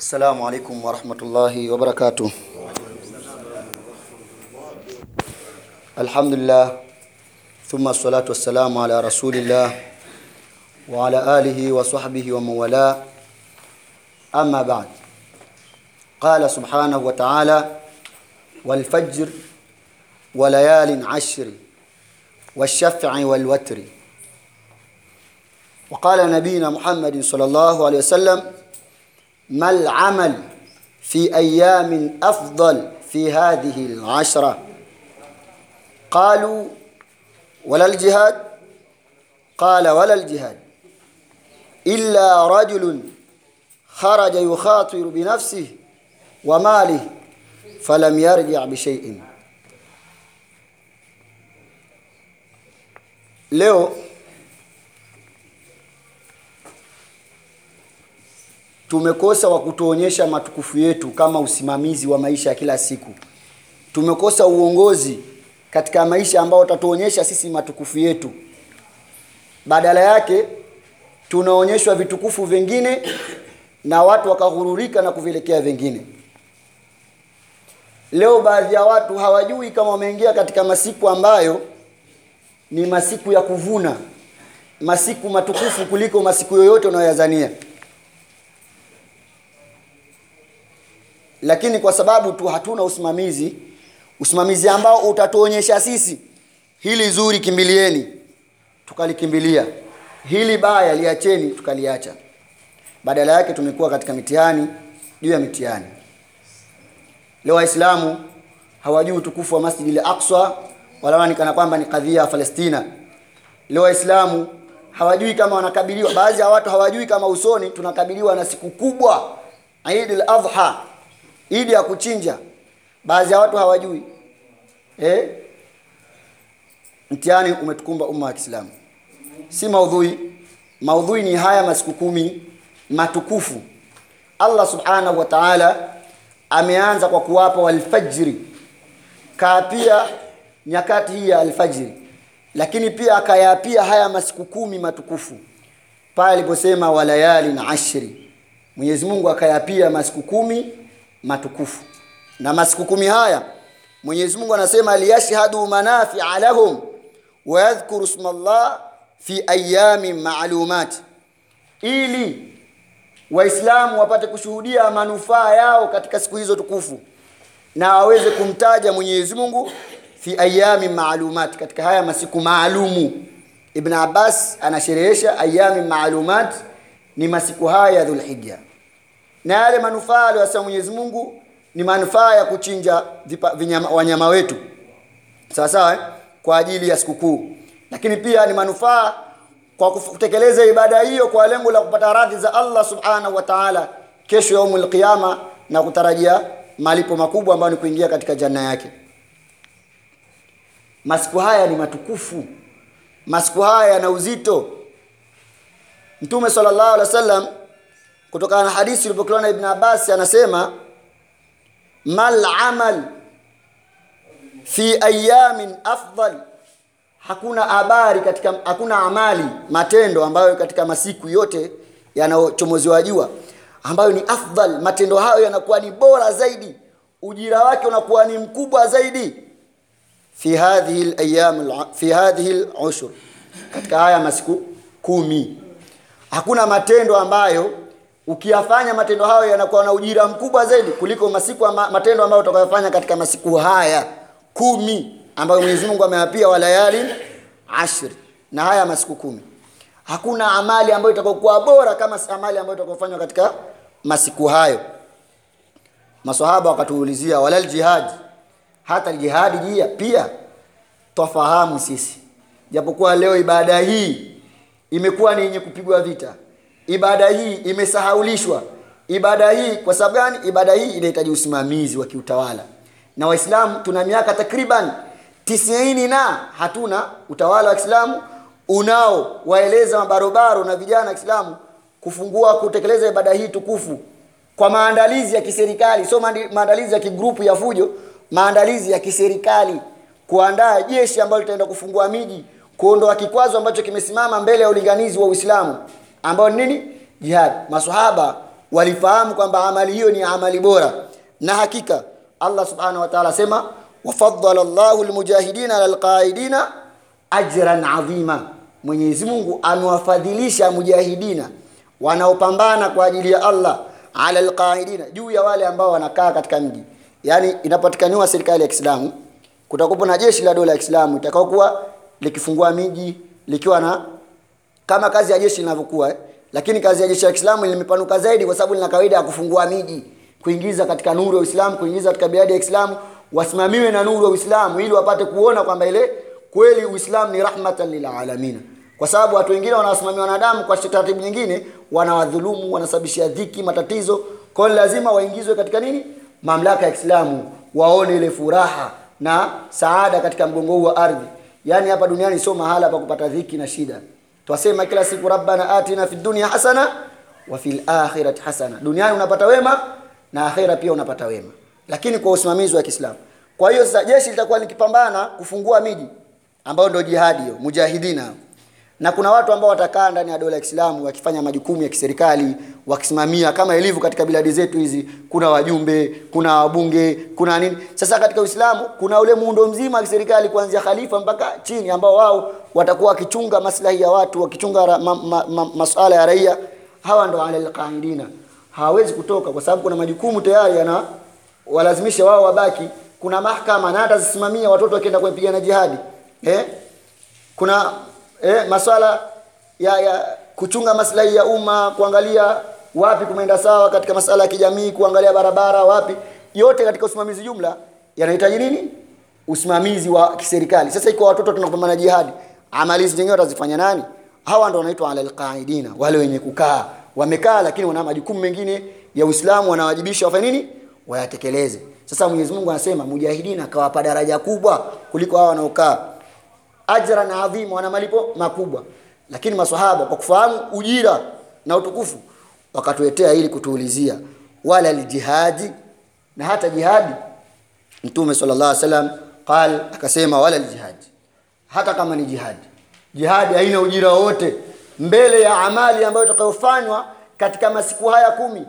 السلام عليكم ورحمة الله وبركاته الحمد لله ثم الصلاة والسلام على رسول الله وعلى آله وصحبه ومن والاه أما بعد قال سبحانه وتعالى والفجر وليال عشر والشفع والوتر وقال نبينا محمد صلى الله عليه وسلم ما العمل في أيام أفضل في هذه العشرة قالوا ولا الجهاد قال ولا الجهاد إلا رجل خرج يخاطر بنفسه وماله فلم يرجع بشيء leo tumekosa wa kutuonyesha matukufu yetu kama usimamizi wa maisha ya kila siku tumekosa uongozi katika maisha ambao utatuonyesha sisi matukufu yetu badala yake tunaonyeshwa vitukufu vingine na watu wakaghururika na kuvielekea vingine leo baadhi ya watu hawajui kama wameingia katika masiku ambayo ni masiku ya kuvuna masiku matukufu kuliko masiku yoyote unayoyazania lakini kwa sababu tu hatuna usimamizi usimamizi ambao utatuonyesha sisi hili zuri kimbilieni tukalikimbilia hili baya liacheni tukaliacha badala yake tumekuwa katika mitihani juu ya mitihani leo waislamu hawajui utukufu wa masjidi al-aqsa wala ni kana kwamba ni kadhia ya Palestina. Leo Waislamu hawajui kama wanakabiliwa, baadhi ya watu hawajui kama usoni tunakabiliwa na siku kubwa, Eid al-Adha, Eid ya kuchinja. Baadhi ya watu hawajui eh, mtihani umetukumba umma wa Kiislamu. Si maudhui, maudhui ni haya masiku kumi matukufu. Allah subhanahu wa ta'ala ameanza kwa kuwapa walfajri, kaapia nyakati hii ya alfajiri lakini pia akayapia haya masiku kumi matukufu pale aliposema walayali na ashri Mwenyezi Mungu akayapia masiku kumi matukufu na masiku kumi haya Mwenyezi Mungu anasema liyashhadu manafi'a lahum wa yadhkuru ismallah fi ayamin ma'lumat ili waislamu wapate kushuhudia manufaa yao katika siku hizo tukufu na waweze kumtaja Mwenyezi Mungu fi ayami maalumat katika haya masiku maalumu ibn abbas anasherehesha ayami maalumat ni masiku haya ya dhulhijja na yale manufaa aliyosema mwenyezi mungu ni manufaa ya kuchinja vipa, vinyama, wanyama wetu sawa sawa eh? kwa ajili ya sikukuu lakini pia ni manufaa kwa kutekeleza ibada hiyo kwa lengo la kupata radhi za allah subhanahu wa taala kesho yaumul qiyama na kutarajia malipo makubwa ambayo ni kuingia katika janna yake masiku haya ni matukufu masiku haya yana uzito mtume sallallahu alaihi wasallam kutokana na hadithi ilipokelewa na ibn Abbas anasema mal amal fi ayamin afdal hakuna habari katika hakuna amali matendo ambayo katika masiku yote yanayochomoziwa jua ambayo ni afdal matendo hayo yanakuwa ni bora zaidi ujira wake unakuwa ni mkubwa zaidi fi hadhihi al-ayyam fi hadhihi al-ushr katika haya masiku kumi hakuna matendo ambayo ukiyafanya matendo hayo yanakuwa na ujira mkubwa zaidi kuliko masiku ama, matendo ambayo utakayofanya katika masiku haya kumi ambayo Mwenyezi Mungu ameyapia walayali ashri na haya masiku kumi hakuna amali ambayo itakokuwa bora kama amali ambayo itakayofanywa katika masiku hayo maswahaba wakatuulizia walal jihad hata jihadi jia pia twafahamu sisi japokuwa leo ibada hii imekuwa ni yenye kupigwa vita ibada hii imesahaulishwa ibada hii kwa sababu gani ibada hii inahitaji usimamizi wa kiutawala na waislamu tuna miaka takriban tisini na hatuna utawala wa kiislamu unao waeleza mabarobaro na vijana wa kiislamu kufungua kutekeleza ibada hii tukufu kwa maandalizi ya kiserikali sio maandalizi ya kigrupu ya fujo maandalizi ya kiserikali kuandaa jeshi ambalo litaenda kufungua miji kuondoa kikwazo ambacho kimesimama mbele ya ulinganizi wa Uislamu ambao ni nini jihad maswahaba walifahamu kwamba amali hiyo ni amali bora na hakika allah subhanahu wa taala asema wafadala llahu lmujahidina ala lqaidina ajran adhima mwenyezi mungu amewafadhilisha mujahidina wanaopambana kwa ajili ya allah ala lqaidina juu ya wale ambao wanakaa katika mji yaani inapatikaniwa serikali ya kiislamu kutakupo na jeshi la dola ya kiislamu itakaokuwa likifungua miji likiwa na kama kazi ya jeshi linavyokuwa eh? lakini kazi ya jeshi la kiislamu limepanuka zaidi kwa sababu lina kawaida ya kufungua miji kuingiza katika nuru ya uislamu kuingiza katika biladi ya kiislamu wasimamiwe na nuru ya uislamu ili wapate kuona kwamba ile kweli uislamu ni rahmatan lilalamina kwa sababu watu wengine wanawasimamia wanadamu kwa taratibu nyingine wanawadhulumu wanasababishia dhiki matatizo kwa hiyo lazima waingizwe katika nini mamlaka ya kiislamu waone ile furaha na saada katika mgongo huu wa ardhi yaani hapa duniani sio mahala pa kupata dhiki na shida twasema kila siku rabbana atina fi dunia hasana wa fil akhirati hasana duniani unapata wema na akhira pia unapata wema lakini kwa usimamizi wa kiislamu kwa hiyo sasa jeshi litakuwa likipambana kufungua miji ambayo ndio jihadi hiyo mujahidina na kuna watu ambao watakaa ndani ya dola ya Kiislamu wakifanya majukumu ya kiserikali wakisimamia kama ilivyo katika biladi zetu hizi kuna wajumbe kuna wabunge kuna nini sasa katika Uislamu kuna ule muundo mzima wa kiserikali kuanzia khalifa mpaka chini ambao wao watakuwa wakichunga maslahi ya watu wakichunga ra, ma, ma, ma, masuala ya raia hawa ndo alal qaidina hawawezi kutoka kwa sababu kuna majukumu tayari yana walazimisha wao wabaki kuna mahakama na hata zisimamia watoto wakienda kupigana jihadi eh? kuna eh, maswala ya, ya kuchunga maslahi ya umma kuangalia wapi kumeenda sawa katika masala ya kijamii kuangalia barabara wapi yote katika usimamizi jumla yanahitaji nini usimamizi wa kiserikali sasa iko watoto tunapambana jihadi amali hizi zenyewe watazifanya nani hawa ndo wanaitwa alal qaidina wale wenye kukaa wamekaa lakini wana majukumu mengine ya Uislamu wanawajibisha wafanye nini wayatekeleze sasa Mwenyezi Mungu anasema mujahidina akawapa daraja kubwa kuliko hao wanaokaa ajran adhima wana malipo makubwa lakini maswahaba kwa kufahamu ujira na utukufu wakatuletea ili kutuulizia wala aljihadi na hata jihadi mtume sallallahu alaihi wasallam qal akasema wala aljihadi hata kama ni jihadi jihadi haina ujira wote mbele ya amali ambayo itakayofanywa katika masiku haya kumi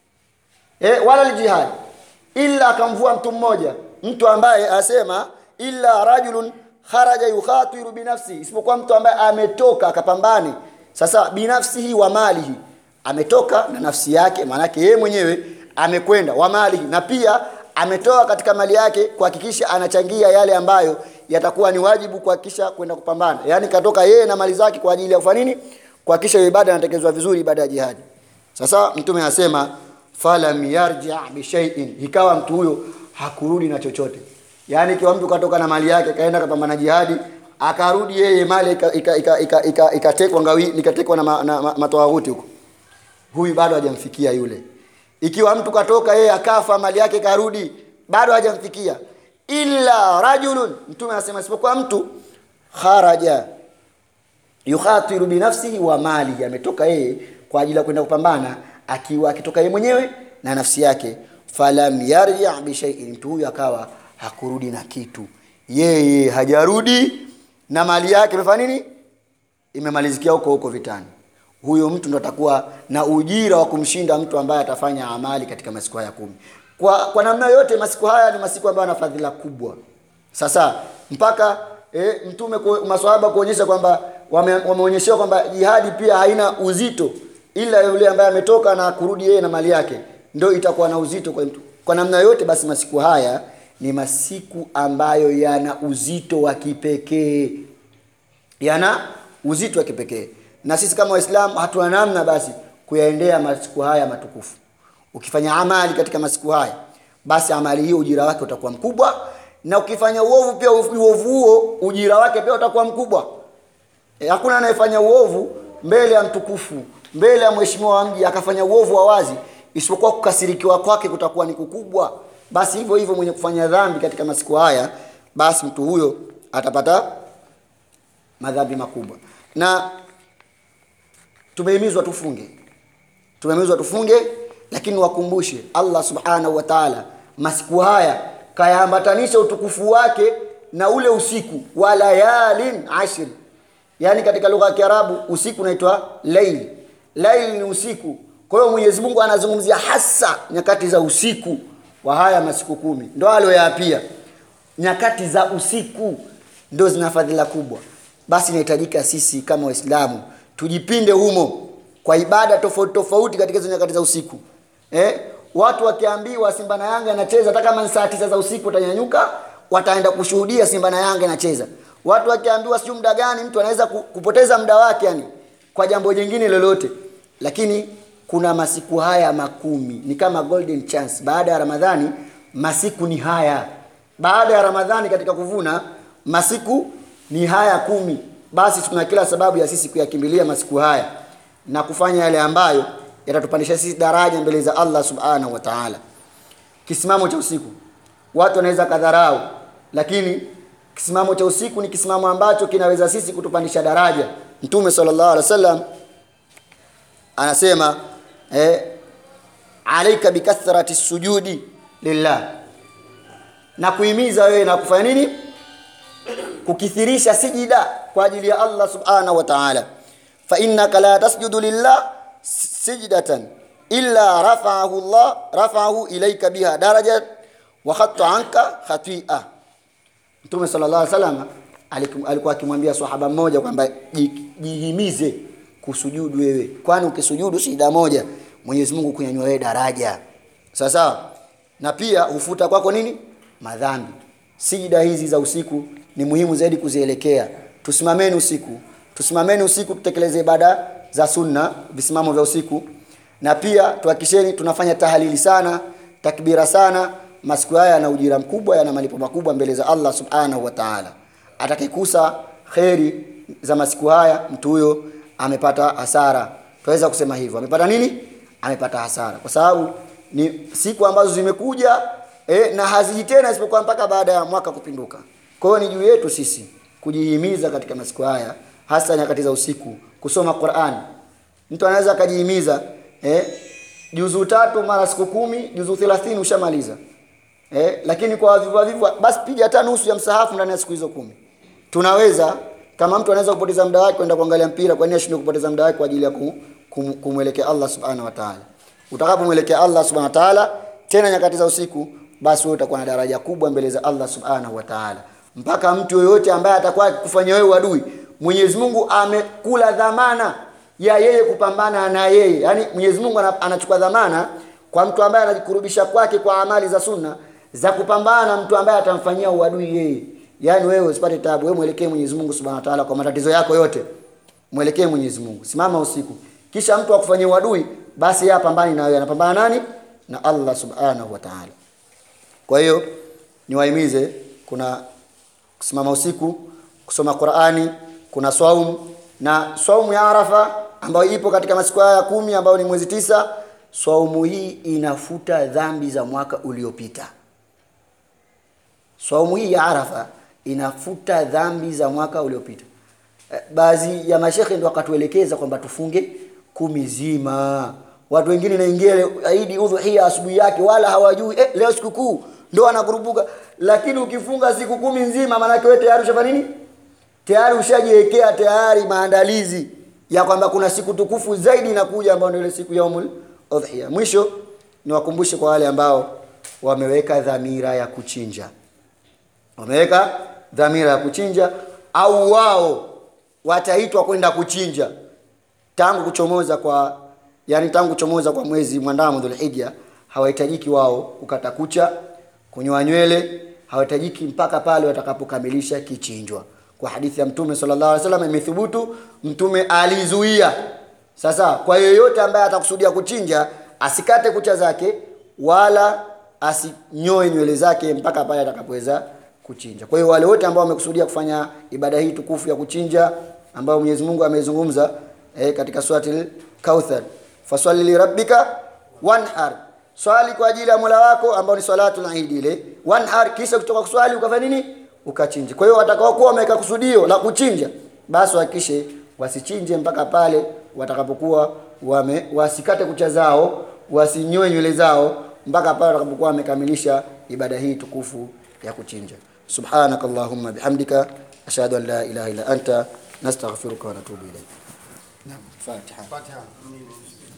e, wala aljihadi illa akamvua mtu mmoja mtu ambaye asema illa rajulun kharaja yukhatiru binafsi isipokuwa mtu ambaye ametoka akapambane sasa binafsihi wa malihi ametoka na nafsi yake maanake yeye mwenyewe amekwenda wa malihi na pia ametoa katika mali yake kuhakikisha anachangia yale ambayo yatakuwa ni wajibu kuhakikisha kwenda kupambana yaani katoka yeye na mali zake kwa ajili ya kufanya nini kuhakikisha ibada inatekelezwa vizuri ibada ya jihadi sasa mtume anasema falam yarji bi shay'in ikawa mtu huyo hakurudi na chochote yaani ikiwa mtu katoka na mali yake kaenda kapambana jihadi akarudi yeye mali ikatekwa ngawi ikatekwa na, ma, na ma, matawaghuti huko huyu bado hajamfikia yule ikiwa mtu katoka yeye akafa mali yake karudi bado hajamfikia illa rajulun mtume anasema isipokuwa mtu kharaja yukhatiru binafsihi wa mali ametoka yeye kwa ajili ya kwenda kupambana akiwa akitoka yeye mwenyewe na nafsi yake falam yarji bi shay'in mtu huyu akawa hakurudi na kitu yeye hajarudi na mali yake imefanya nini imemalizikia huko huko vitani huyo mtu ndo atakuwa na ujira wa kumshinda mtu ambaye atafanya amali katika masiku haya kumi kwa, kwa namna yote masiku haya ni masiku ambayo yana fadhila kubwa sasa mpaka e, mtume maswahaba kuonyesha kwamba wameonyeshewa wame kwamba jihadi pia haina uzito ila yule ambaye ametoka na kurudi yeye na mali yake ndio itakuwa na uzito kwa mtu kwa namna yote basi masiku haya ni masiku ambayo yana uzito wa kipekee yana uzito wa kipekee na sisi kama waislamu hatuna namna basi kuyaendea masiku haya matukufu ukifanya amali katika masiku haya basi amali hiyo ujira wake utakuwa mkubwa na ukifanya uovu pia uovu huo ujira wake pia utakuwa mkubwa e, hakuna anayefanya uovu mbele ya mtukufu mbele ya mheshimiwa wa mji akafanya uovu wa wazi isipokuwa kukasirikiwa kwake kutakuwa ni kukubwa basi hivyo hivyo mwenye kufanya dhambi katika masiku haya basi mtu huyo atapata madhambi makubwa na tumehimizwa tufunge tumehimizwa tufunge lakini wakumbushe allah subhanahu wa taala masiku haya kayaambatanisha utukufu wake na ule usiku wa layalin ashri yaani katika lugha ya kiarabu usiku unaitwa lail lail ni usiku kwa hiyo mwenyezi mungu anazungumzia hasa nyakati za usiku wa haya masiku kumi ndo aliyoyaapia nyakati za usiku ndo zina fadhila kubwa basi inahitajika sisi kama waislamu tujipinde humo kwa ibada tofauti tofauti katika hizo nyakati za usiku eh? watu wakiambiwa simba na yanga inacheza hata kama ni saa tisa za usiku watanyanyuka wataenda kushuhudia simba na yanga inacheza watu wakiambiwa sijui muda gani mtu anaweza ku- kupoteza muda wake yani kwa jambo jingine lolote lakini kuna masiku haya makumi ni kama golden chance baada ya ramadhani masiku ni haya baada ya ramadhani katika kuvuna masiku ni haya kumi basi tuna kila sababu ya sisi kuyakimbilia masiku haya na kufanya yale ambayo yatatupandisha sisi daraja mbele za allah subhanahu wa taala kisimamo cha usiku watu wanaweza kadharau lakini kisimamo cha usiku ni kisimamo ambacho kinaweza sisi kutupandisha daraja mtume sallallahu alaihi wasallam anasema eh, alaika bikathrati sujudi lillah na kuhimiza wewe na kufanya nini kukithirisha sijida kwa ajili ya allah subhanahu wa taala fainnaka la tasjudu lillah sijdatan illa rafaahu llah rafaahu ilaika biha darajat wa khatta anka khatia mtume sallallahu alaihi wasallam alikum- alikuwa akimwambia sahaba mmoja kwamba ji- jihimize kusujudu wewe kwani ukisujudu sijida moja mwenyezi mungu kunyanyua wewe daraja sawa sawa na pia hufuta kwako nini madhambi sijida hizi za usiku ni muhimu zaidi kuzielekea tusimameni usiku tusimameni usiku tutekeleze ibada za sunna visimamo vya usiku na pia tuhakisheni tunafanya tahalili sana takbira sana masiku haya yana ujira mkubwa yana malipo makubwa mbele za allah subhanahu wa taala atakayekusa kheri za masiku haya mtu huyo amepata hasara tunaweza kusema hivyo amepata nini amepata hasara kwa sababu ni siku ambazo zimekuja eh, na haziji tena isipokuwa mpaka baada ya mwaka kupinduka kwa hiyo ni juu yetu sisi kujihimiza katika masiku haya hasa nyakati za usiku kusoma qurani mtu anaweza akajihimiza eh, juzuu tatu mara siku kumi juzuu thelathini ushamaliza eh, lakini kwa wavivu wavivu basi piga hata nusu ya msahafu ndani ya siku hizo kumi tunaweza kama mtu anaweza kupoteza muda wake kwenda kuangalia mpira kwa nini ashindwe kupoteza muda wake kwa ajili ya ku- kum- kumwelekea allah subhanahu wa taala utakapomwelekea allah subhanahu wa taala tena nyakati za usiku basi wewe utakuwa na daraja kubwa mbele za allah subhanahu wa taala mpaka mtu yoyote ambaye atakuwa kufanya wewe uadui mwenyezi mungu amekula dhamana ya yeye kupambana na yeye yaani mwenyezi mungu ana- anachukua dhamana kwa mtu ambaye anajikurubisha kwake kwa amali za sunna za kupambana na mtu ambaye atamfanyia uadui yeye yaani wewe usipate tabu wewe mwelekee mwenyezi mungu subhanahu wa taala kwa matatizo yako yote mwelekee mwenyezi mungu simama usiku kisha mtu akufanyia uadui basi yeye apambani na wewe anapambana nani na allah subhanahu wa taala kwa hiyo niwahimize kuna kusimama usiku kusoma qurani kuna swaumu na swaumu ya arafa ambayo ipo katika masiku haya ya kumi ambayo ni mwezi tisa swaumu hii inafuta dhambi za mwaka uliopita swaumu hii ya arafa inafuta dhambi za mwaka uliopita Eh, baadhi ya mashekhe ndo wakatuelekeza kwamba tufunge kumi zima watu wengine naingia leo- idi udhuhia asubuhi yake wala hawajui eh, leo sikukuu ndo wanakurupuka lakini ukifunga siku kumi nzima maanake wewe tayari ushafanya nini tayari ushajiwekea tayari maandalizi ya kwamba kuna siku tukufu zaidi inakuja ambayo ndio ile siku yaumul udhiya mwisho niwakumbushe kwa wale ambao wameweka dhamira ya kuchinja wameweka dhamira ya kuchinja au wao wataitwa kwenda kuchinja tangu kuchomoza kwa yani tangu kuchomoza kwa mwezi mwandamo dhulhija hawahitajiki wao kukata kucha kunyoa nywele hawahitajiki mpaka pale watakapokamilisha kichinjwa kwa hadithi ya mtume sallallahu alaihi wasallam imethubutu mtume alizuia sasa kwa yeyote ambaye atakusudia kuchinja asikate kucha zake wala asinyoe nywele zake mpaka pale atakapoweza kuchinja kwa hiyo wale wote ambao wamekusudia kufanya ibada hii tukufu ya kuchinja ambayo Mwenyezi Mungu amezungumza eh, katika surati Kauthar faswali lirabbika wanhar swali kwa ajili ya Mola wako ambao ni swalatul Eid ile wanhar kisha kutoka kuswali ukafanya nini ukachinja kwa hiyo watakaokuwa wameweka kusudio la kuchinja basi wahakikishe wasichinje mpaka pale watakapokuwa wame wasikate kucha zao wasinyoe nywele zao mpaka pale watakapokuwa wamekamilisha ibada hii tukufu ya kuchinja subhanak allahumma bihamdika ashhadu an la ilaha illa anta nastaghfiruka wa natubu ilayk naam fatiha Fatiha.